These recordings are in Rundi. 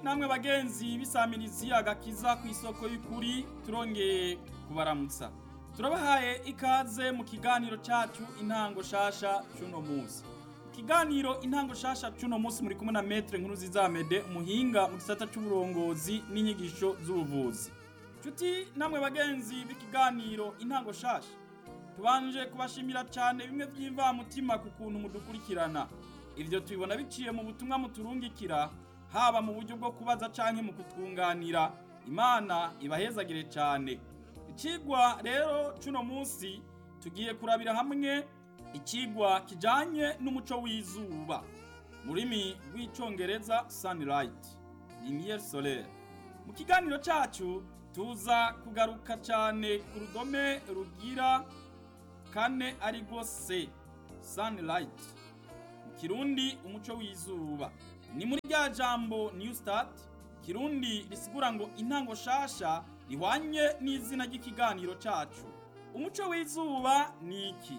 namwe bagenzi bisamirizi agakiza ku isoko y'ukuri turongeye kubaramutsa turabahaye ikaze mu kiganiro cyacu intango shasha cy'uno munsi kiganiro intango shasha cy'uno munsi muri kumwe na metre nkuru zizamede umuhinga mu gisata cy'uburongozi n'inyigisho z'ubuvuzi nshuti namwe bagenzi b'ikiganiro intango shasha tubanje kubashimira cyane bimwe by'imvamutima ku kuntu mudukurikirana ibyo tubibona biciye mu butumwa muturungikira haba mu buryo bwo kubaza canke mu kutwunganira imana ibahezagire cyane ikigwa rero cuno munsi tugiye kurabira hamwe ikigwa kijanye n'umuco w'izuba mu rurimi rw'icongereza sunlight lumiere solaire mu kiganiro cacu tuza kugaruka cyane ku rudome rugira kane ari rwo se sunlight mu kirundi umuco w'izuba ni muri rya jambo new start kirundi risigura ngo intango shasha rihwanye n'izina ry'ikiganiro cacu umuco w'izuba ni iki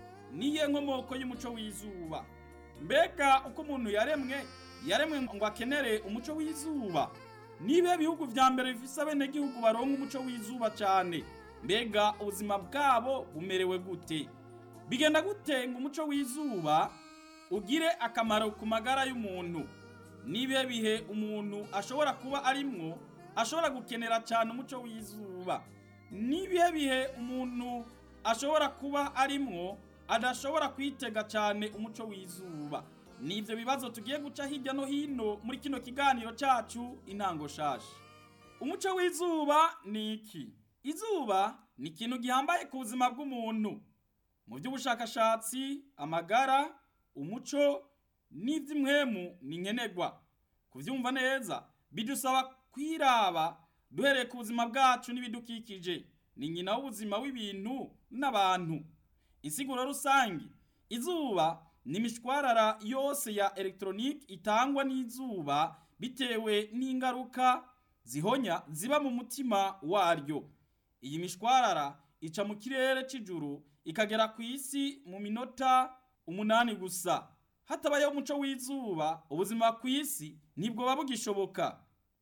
niye nkomoko y'umuco w'izuba mbega uko umuntu yaremwe yaremwe ngo akenere umuco w'izuba nibe bihugu vya mbere bifise abenegihugu baronka umuco w'izuba cane mbega ubuzima bwabo bumerewe gute bigenda gute ngo umuco w'izuba ugire akamaro ku magara y'umuntu nibihe bihe umuntu ashobora kuba arimwo ashobora gukenera cyane umuco w'izuba nibihe bihe umuntu ashobora kuba arimwo adashobora kwitega cyane umuco w'izuba nivyo bibazo tugiye guca hirya no hino muri kino kiganiro cacu intango shasha umuco w'izuba ni iki izuba ni ikintu gihambaye ku buzima bw'umuntu mu by'ubushakashatsi amagara umuco n'iby'imwemu ni nkenerwa kubyumva neza bidusaba kwiraba duhereye ku buzima bwacu n'ibidukikije ni nyina w'ubuzima w'ibintu n'abantu insiguro rusange izuba ni imishwarara yose ya elegitoronike itangwa n'izuba bitewe n'ingaruka zihonya ziba mu mutima waryo iyi mishwarara ica mu kirere cy'ijuru ikagera ku isi mu minota umunani gusa hatabayeho umuco w'izuba ubuzima ku isi ntibwoba bugishoboka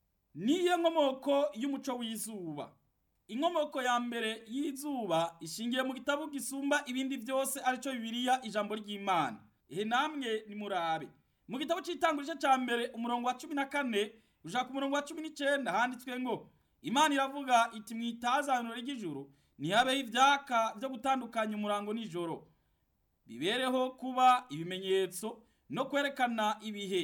niyo nkomoko y'umuco w'izuba inkomoko ya mbere y'izuba ishingiye mu gitabo gisumba ibindi byose aricyo bibiliya ijambo ry'imana ihe namwe nimurabe mu gitabo cy'itangurije cya mbere umurongo wa cumi na kane ushaka umurongo wa cumi n'icyenda handitswe ngo imana iravuga iti mwitazaniro ry'ijuru ntihabeho ibyaka byo gutandukanya umurango n'ijoro bibereho kuba ibimenyetso no kwerekana ibihe